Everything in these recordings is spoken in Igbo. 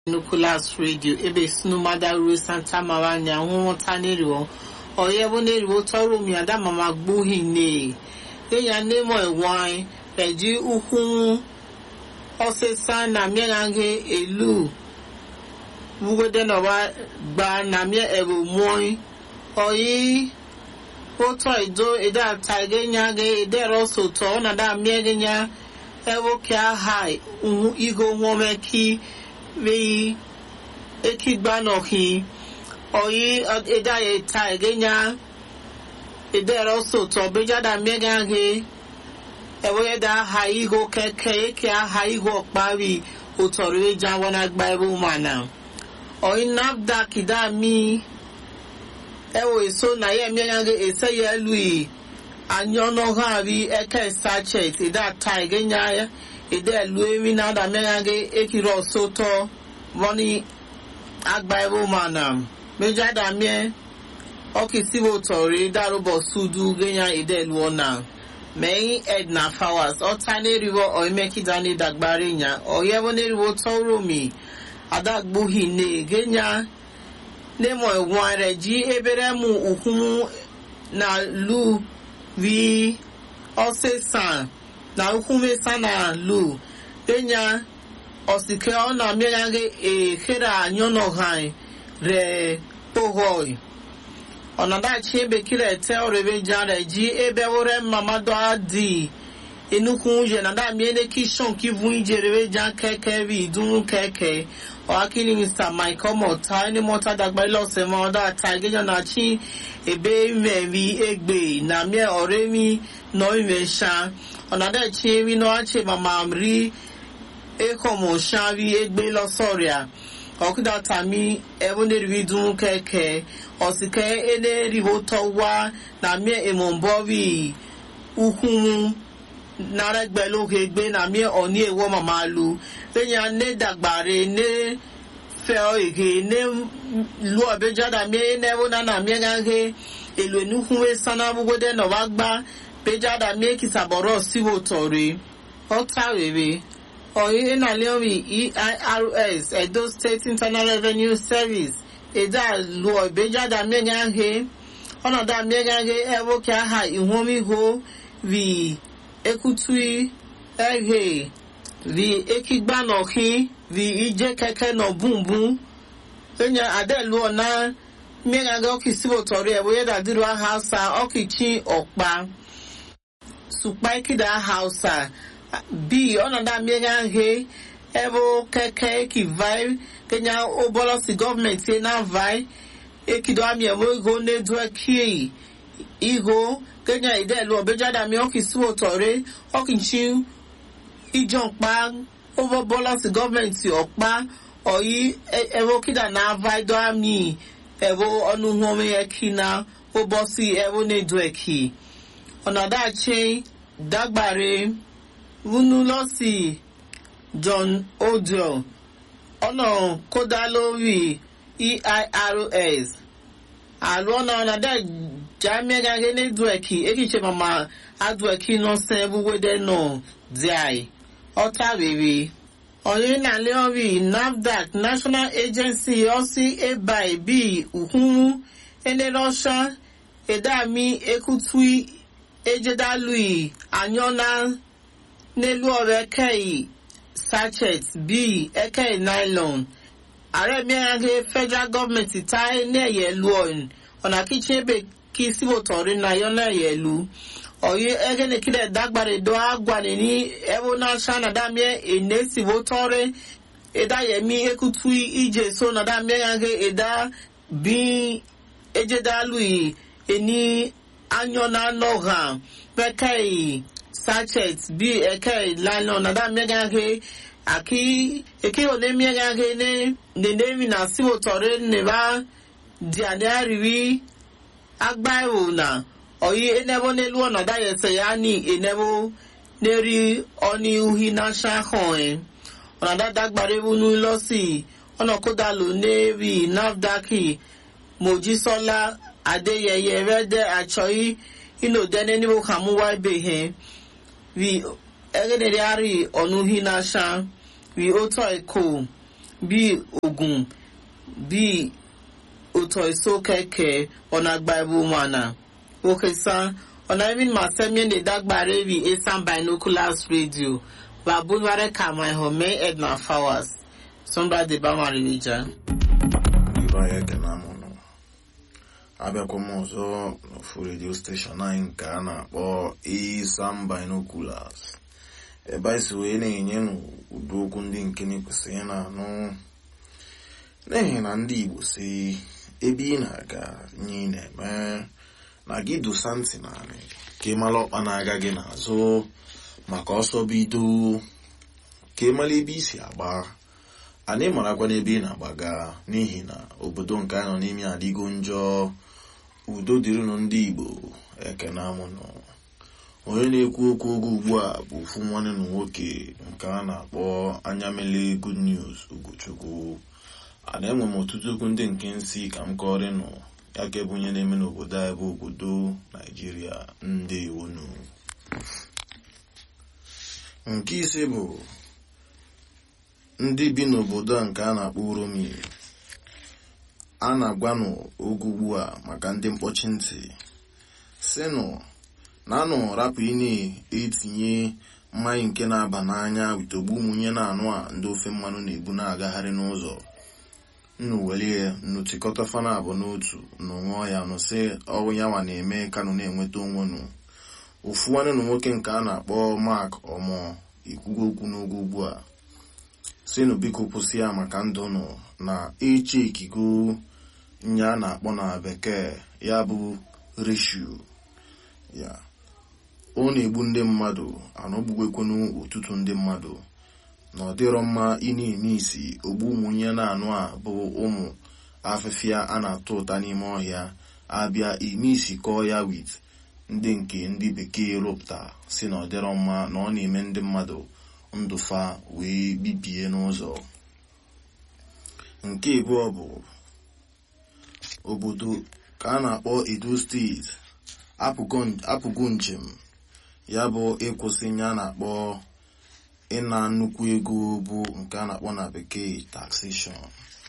nucleus radio ebe sinumada ruo santa maranya nwụnwụta n'eriwo ọyẹ bụ n'eriwo tọrọ mi ada mama gbuhi ne enya nemo ẹwọn ẹji ukwu ọsịsa na mịagaghe elu bugode na wa gba na mịa ẹbụ mụọ ọyị ụtọ ido ede ata egenya ge ede rọsọ tọ ọ na da mịa egenya ẹwọ kịa ha igo nwọmeki vi ekigba nọhi oyi eda ya ta egenya edere osoto bejada mmegaghe ewe da aha igo keke eke aha igo ọkpari ụtọrọ eji awana gba ebe ụmana oyi nafdak da mi ewe so na ya mmegaghe ese ya elui anya ọnọha ari eke sachet eda ta egenya ya ede elu emi na ada mmegaghe ekiri ọsọtọ wọni agba ebe ụmana mejada mie ọkisibo tọrọ darụbọ sudu genya ede elu ọna mẹ́yìn edna fowers ọ̀tá nẹ́rìwọ̀ ọ̀ẹ́mẹ́kídá ní dàgbàrí yàn ọ̀yẹ́wọ́ nẹ́rìwọ̀ tọ́rọ̀ mi adágbóhì ní gẹ́nyà nẹ́mọ̀ ẹ̀wọ̀n rẹ̀ jí ebere mu ukwu na lu vi ọ̀sẹ̀sàn na ukwu mẹ́sàn na lu gẹ́nyà ọ̀sìkẹ́ ọ̀nà mẹ́rin èkèrè àyọ̀nà hàn rẹ̀ pọ̀họ́ì ọ̀nàdàchi ebekiri ete ọrẹ̀bẹ̀jà rẹ̀ jí ebe wúrẹ́ mamadu adi inukwu yẹ nàdà miene kishon kivu ijerebejà kẹkẹ bí ìdúnú kẹkẹ ọ̀hákìní mr mike ọmọọ̀ta ẹni mọ́ta dàgbà ilọ̀sẹ̀ mọ́ ọ̀dà àta ìgẹ́jọ́ náà chi ebe mẹ́rí egbe nàmíẹ́ ọ̀rẹ́ mi nọ ìmẹ̀ṣà ọ̀nàdàchi emi náà ṣe màmá rí ekọ̀mọ̀ ṣá rí egbe lọ́sọ̀rìà ọkụda tami eboneribi dun keke ọsike eneribo tọwa na mie emombori ukwunwu naregbelóge gbé na mie ọni ewo mamalu lẹyìn ne dagbare ne fẹ ege ne lu ọbẹjada mie enewo nana mie gage elu enukunwe sana gbogbo dẹ nọba gba bẹjada mie kisabọrọ siwo tọre ọta rere ọ̀yìn ìnàlẹ́rì eirs edo state internal revenue service ẹ̀dá lu ọ̀bẹ́jáda mẹ́gàgé ọ̀nàdà mẹ́gàgé ẹ̀wọ́kẹ́ aha ìhómíhó rí ekutui ẹ̀hẹ́ rí ekigbanọ̀kí rí ìjẹ́ kẹ́kẹ́ nọ bùnbùn ẹ̀yẹ adẹ́lu ọ̀nà mẹ́gàgé ọ̀kì síbòtọ̀rí ẹ̀wọ́ yẹ́dà dúró hausa ọ̀kì chi ọ̀pá sùpáìkìdá hausa bi ọnọdụ amịrị ahụ ebe keke kivai kenya ụbọlọsi gọọmenti na vai ekido amị ewe ego na-edu ekie igo kenya idelu ọbejada amị ọkisi ụtọrị ọkịchi ijọmkpa ụbọlọsi gọọmenti ọkpa ọyị ebe okida na vai do amị ebe ọnụhụ ome eki na ụbọsi ebe na-edu eki ọnọdụ achị dagbare wúnú lọ́sì john odell ọ̀nà kódà lórí eirs àlọ́ ọ̀nà ọ̀nàdà jamiagage ní dueki ekiche mama adueki nọ́sẹ̀ wúwédé náà díàì ọ̀tá rere ọ̀yẹ́ nàlẹ́ ọ̀rí nafdac national agency ọ̀sí ebai bíi ùkúnwú ẹnẹ́rọ́ṣà ẹ̀dàmí ekutui ejedalui anyọ́nà n'elu ọrụ ekeghị sachet bíi ekeghị nylon ààrẹ mìíràn gé federal government táyé ní ẹ̀yẹ lu ọ̀hún ọ̀nà kíchìn ebe kí síbòtọ̀rí náà yọ náà ẹ̀yẹ lu ọ̀yẹ́ ẹgẹ́nìkílẹ̀ dágbàdé dọ́ àgbàdé ní ẹ̀wọ̀n náà ṣáná dámíẹ́ èné síbòtọ̀rí ẹ̀dá yẹmí ekutu ìjẹ so náà dámíẹ́ gé ẹ̀dá bí ẹ̀jẹ̀dálù yìí ẹni anyọ́nà náà hàn pẹ́kẹ́yì sachet bi eke lano na da miagage aki eke ole miagage ne ne nemi na siwo tore ne ba di ade ariwi agba ewo na oyi enebo n'elu ọ̀nà da yẹsẹ ya ni enebo n'eri ọni uhi na ṣahọn ẹ ọ̀nà da dagbare wunu lọ́sì ọ̀nà kódà ló n'eri nafdaki mojisola adeyeye rẹ́dẹ̀ àchọ́yí inú dẹ́ni níbo kàmúwá ibè hẹ́n vi egedere ari ọ̀nùhí n'asha vi otu eko bí ogun bí ụtọ iso keke ọnagba ebe ụmụana okesa ọna even ma semie ne dagbare bi esan binoculars radio babunware kama ihome edna flowers sombra de bamarija ibe anyị ekene amụnụ abịakwa m ọzọ n'ofu redio steshọn anyị nke a na-akpọ Isam Binoculars ebe anyị si wee na-enye n'ụdị okwu ndị nke na-ekwesịghị na-anụ n'ihi na ndị Igbo si ebe ị na-aga nye ị na-eme na gị dosa ntị naanị ka ị mara ọkpa na-aga gị n'azụ maka ọsọ bido ka ị mara ebe isi agba anyị marakwa n'ebe ị na-agbaga n'ihi na obodo nke anyị nọ n'ime adịgo njọ udo dịrịnụ ndị Igbo ekene amụnụ onye na-ekwu okwu oge ugbu a bụ ofu nwanne na nwoke nke a na-akpọ anya mele good news Ugochukwu ana enwe m ọtụtụ okwu ndị nke nsị ka m kọrịnụ ya ka ebe onye na-eme n'obodo anyị bụ obodo Naijiria ndewonu nke ise bụ ndị bi n'obodo a nke a na-akpọ Uromi a na-agwanụ oge ugbu a maka ndị mkpọchi ntị sinụ na anụ rapụ ị na-etinye mmanya nke na-aba n'anya witogbu ụmụnye na-anụ a ndị ofe mmanụ na-ebu na-agagharị n'ụzọ nnu welie nnu tikọta fana abụ n'otu nnu ṅụọ ya nụ sị ọwụ ya nwa na-eme kanụ na-enweta onwe nụ ofu nwanne na nwoke nke a na-akpọ Mark ọmọ ikwugo okwu n'oge ugbu a sinu biko kwụsị ya maka ndụ nụ na eche ikigo nye a na-akpọ na bekee ya bụ reshu ya ọ na-egbu ndị mmadụ anọgbugwekwenu ọtụtụ ndị mmadụ na ọ dịrọ mma ị na-eme isi ogbu ụmụnye na-anụ a bụ ụmụ afịfịa a na-atụ ụta n'ime ọhịa abịa ime isi kọọ ya wit ndị nke ndị bekee rụpụta si na ọ dịrọ mma na ọ na-eme ndị mmadụ ndụfa wee bibie n'ụzọ nke abụọ bụ obodo ka a na-akpọ Edo steeti apụgo njem ya bụ ịkwụsị ya na-akpọ ịna nnukwu ego bụ nke a na-akpọ na bekee taxation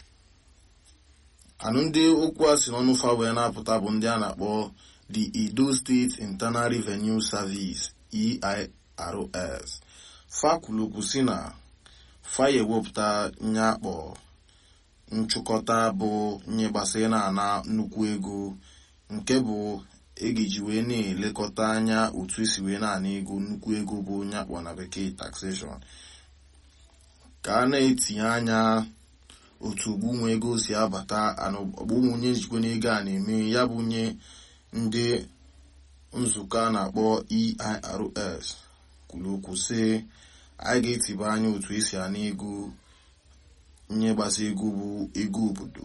anụ ndị okwu a si n'ọnụ fa wee na-apụta bụ ndị a na-akpọ the Edo State Internal Revenue Service EIRS fakwulukwu si na fa ewepụta nye akpọ nchụkọta bụ nye gbasara na-ana nnukwu ego nke bụ egiji wee na-elekọta anya otu esi wee na-ana ego nnukwu ego bụ onye akpọ na bekee taxation ka a na-etinye anya otu ogbunwe ego si abata ọgbụnwunye njikwa n'ego a na-eme ya bụ nye ndị nzukọ a na-akpọ EIRS kwuru okwu sị anyị ga-etiba anya otu esi ana ego nye gbasa ego bụ ego obodo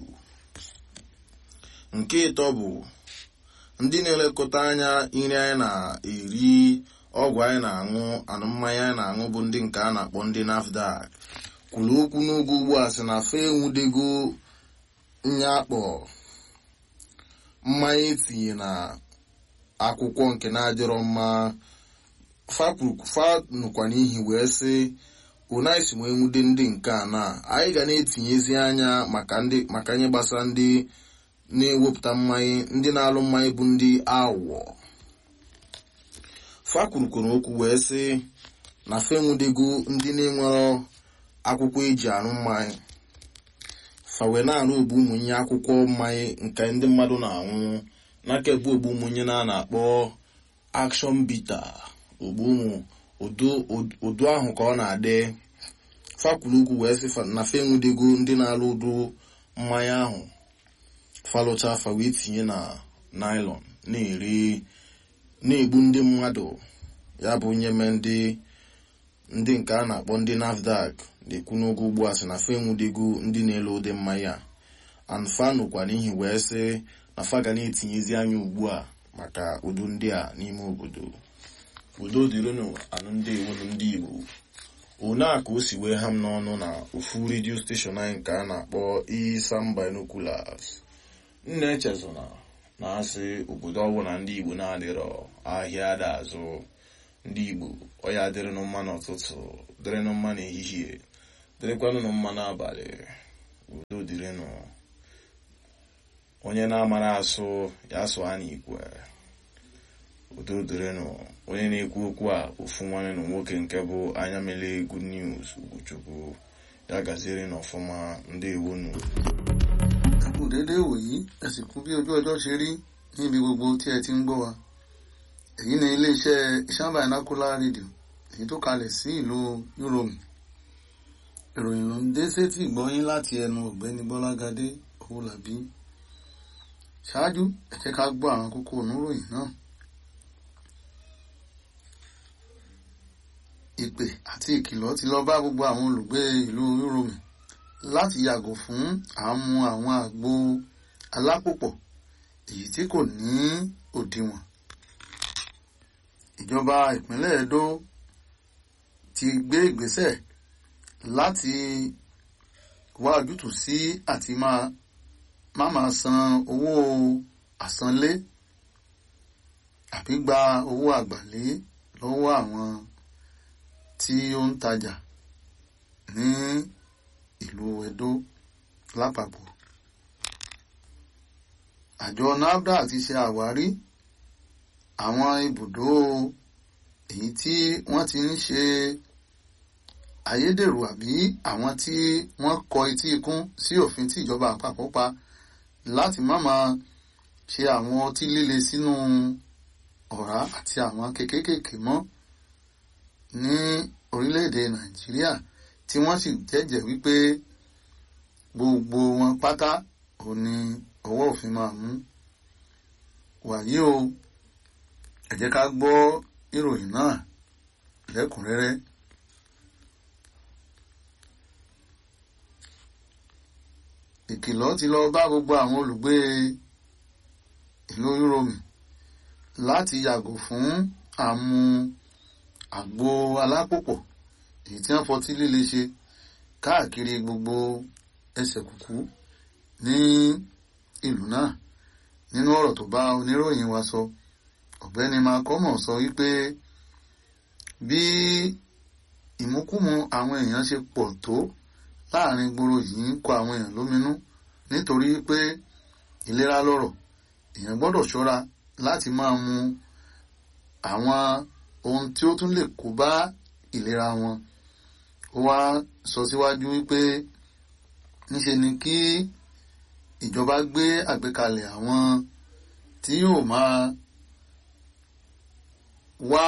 nke ịtọ bụ ndị na-elekọta anya nri anyị na-eri ọgwụ anyị na-aṅụ anụ mmanya anyị na-aṅụ bụ ndị nke a na-akpọ ndị NAFDAC kwuru okwu n'oge ugbu a sị na fa enwudego nya akpọ mmanya etinye na akwụkwọ nke na-adịrọ mma fa nụkwa n'ihi wee sị unaisi wee nwude ndị nke a na anyị ga na-etinyezi anya maka ihe gbasara ndị na-ewepụta mmanya ndị na-alụ mmanya bụ ndị awọ fa kwurukwuru okwu wee sị na fa enwudego ndị na-enwero akwụkwọ eji arụ mmanya fa wee na-arụ ogbu ụmụnye akwụkwọ mmanya nke ndị mmadụ na-anwụ n'aka ebu ogbu ụmụnye na na-akpọ akshọn bita ogbu ụmụ ụdụ ahụ ka ọ na-adị fakwuru ugwu wee sị na fa enwudego ndị na-alụ ụdụ mmanya ahụ falụcha afa wee tinye na naịlọn na-eri na-egbu ndị mmadụ ya bụ nye me ndị ndị nke a na-akpọ ndị nafdac na-ekwu n'oge ugbu a sị na fa enwudego ndị na-ele ụdị mmanya anfa nụkwa n'ihi wee sị na fa ga na-etinyezi anya ugbu a maka udo ndị a n'ime obodo udo dịrịnụ anụ ndị iwu ndị igbo one a ka o si wee ha m n'ọnụ na ofu redio steshọn anyị nke a na-akpọ Isam Binoculars nna echezona na-asị obodo ọbụla ndị igbo na-adịrọ ahịa ada azụ ndị igbo ọya dịrịnụ mma n'ụtụtụ dịrịnụ mma n'ehihie dịrịkwanụ nụ mma n'abalị udo dịrịnụ onye na-amara asụ ya asụ a n'ikwe udo dịrịnụ onye na-ekwu okwu a ofu nwanne na nwoke nke bụ anya mele good news ugochukwu ya gaziere n'ọfụma ndị ewonu ẹ kú déédéé wòyí ẹ sì kú bí ojú ọjọ́ ṣe rí níbi gbogbo tí ẹ ti ń gbọ́ wa èyí ni iléeṣẹ́ ìṣàmbá ìnákúlá rédíò èyí tó kalẹ̀ sí ìlú yúròmù ìròyìn ló ń dé sétí ìgbọ́yín láti ẹnu ọ̀gbẹ́ni bọ́lágadé owólabí ṣáájú ẹ jẹ́ ká gbọ́ àwọn kókó oníròyìn náà ìpè àti ìkìlọ̀ ti lọ bá gbogbo àwọn olùgbé ìlú yúròmù láti yàgò fún àmú àwọn àgbo alápòpọ̀ èyí tí kò ní òdiwọ̀n ìjọba ìpínlẹ̀ Edo ti gbé ìgbésẹ̀ láti wá ojútùú sí àti máa má máa san owó àsanlé àbí gba owó àgbàlé lọ́wọ́ àwọn tí ó ń tajà ní ìlú Edo lápapọ̀ àjọ NAFDAC ti ṣe àwárí àwọn ibùdó èyí tí wọ́n ti ń ṣe ayédèrú àbí àwọn tí wọ́n kọ etí ikún sí òfin tí ìjọba àpapọ̀ pa láti má máa ṣe àwọn ọtí líle sínú ọ̀rá àti àwọn kékékèké mọ́ ní orílẹ̀-èdè Nàìjíríà tí wọ́n sì jẹ́jẹ́ wípé gbogbo wọn pátá ò ní ọwọ́ òfin máa mú wàyí o ẹ jẹ́ ká gbọ́ ìròyìn náà lẹ́kùnrẹ́rẹ́. ìkìlọ̀ ti lọ bá gbogbo àwọn olùgbé ìlú Yúróòmù láti yàgò fún àmú àgbo alápòpọ̀ èyí tí wọ́n fọtí líle ṣe káàkiri gbogbo ẹsẹ̀ kùkú ní ìlú náà nínú ọ̀rọ̀ tó bá oníròyìn wa sọ ọ̀gbẹ́ni makomo sọ wípé bí ìmúkúmu àwọn èèyàn ṣe pọ̀ tó láàrin gbòòrò yìí ń kọ àwọn èèyàn lóminú nítorí pé ìlera lọ́rọ̀ èèyàn gbọ́dọ̀ ṣọ́ra láti máa mu àwọn ohun tí ó tún lè kó bá ìlera wọn ó wá sọ síwájú wípé níṣe ni kí ìjọba gbé àgbékalẹ̀ àwọn tí yóò máa wá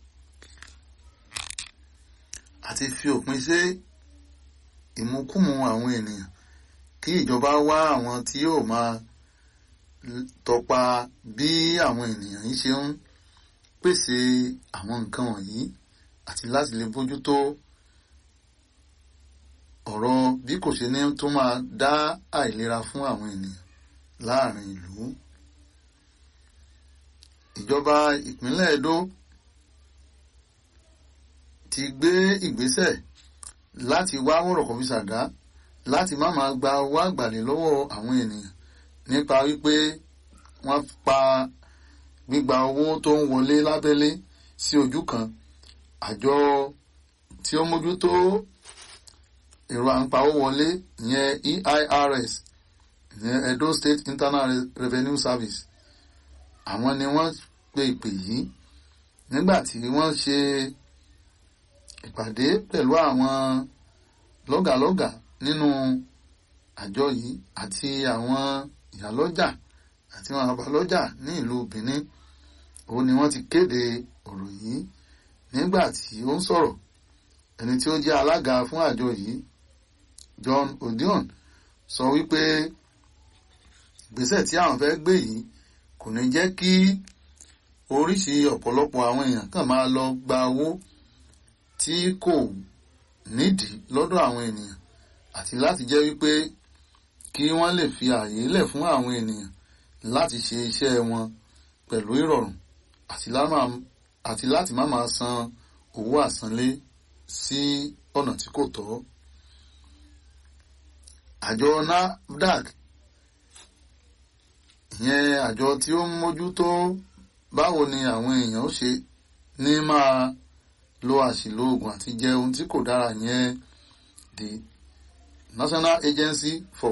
àti fi òpin sí ìmúkùmù àwọn ènìyàn kí ìjọba wá àwọn tí yóò máa tọpa bí àwọn ènìyàn yìí ṣe ń pèsè àwọn nǹkan wọ̀nyí àti láti lè bójútó ọ̀rọ̀ bí kò ṣe ní tó máa dá àìlera fún àwọn ènìyàn láàrin ìlú. ìjọba ìpínlẹ̀ Edo ti gbé ìgbésẹ̀ láti wá wọ̀rọ̀kọ̀ fi ṣàdá láti má máa gba owó àgbàlẹ̀ lọ́wọ́ àwọn ènìyàn nípa wípé wọ́n pa gbígba owó tó ń wọlé lábẹ́lé sí ojú kan àjọ tí ó mójútó èrò àǹpawó wọlé ìyẹn EIRS ìyẹn Edo State Internal Revenue Service àwọn ni wọ́n pe ìpè yìí nígbà tí wọ́n ṣe ìpàdé pẹ̀lú àwọn lọ́gàlọ́gà nínú àjọ yìí àti àwọn ìyálọ́jà àti àwọn àbálọ́jà ní ìlú Benin òun ni wọ́n ti kéde ọ̀rọ̀ yìí nígbà tí ó ń sọ̀rọ̀ ẹni tí ó jẹ́ alága fún àjọ yìí John Odion sọ wípé ìgbésẹ̀ tí àwọn fẹ́ gbé yìí kò ní jẹ́ kí oríṣi ọ̀pọ̀lọpọ̀ àwọn èèyàn kàn máa lọ gba owó tí kò nídìí lọ́dọ̀ àwọn ènìyàn àti láti jẹ́ wípé kí wọ́n lè fi ààyè lẹ̀ fún àwọn ènìyàn láti ṣe iṣẹ́ wọn pẹ̀lú ìrọ̀rùn àti láti má máa san owó àsanlé sí ọ̀nà tí kò tọ́. àjọ NAFDAC ìyẹn àjọ tí ó ń mójútó báwo ni àwọn èèyàn ó ṣe ní máa lo àṣìlò oògùn àti jẹ ohun tí kò dára yẹn the National Agency for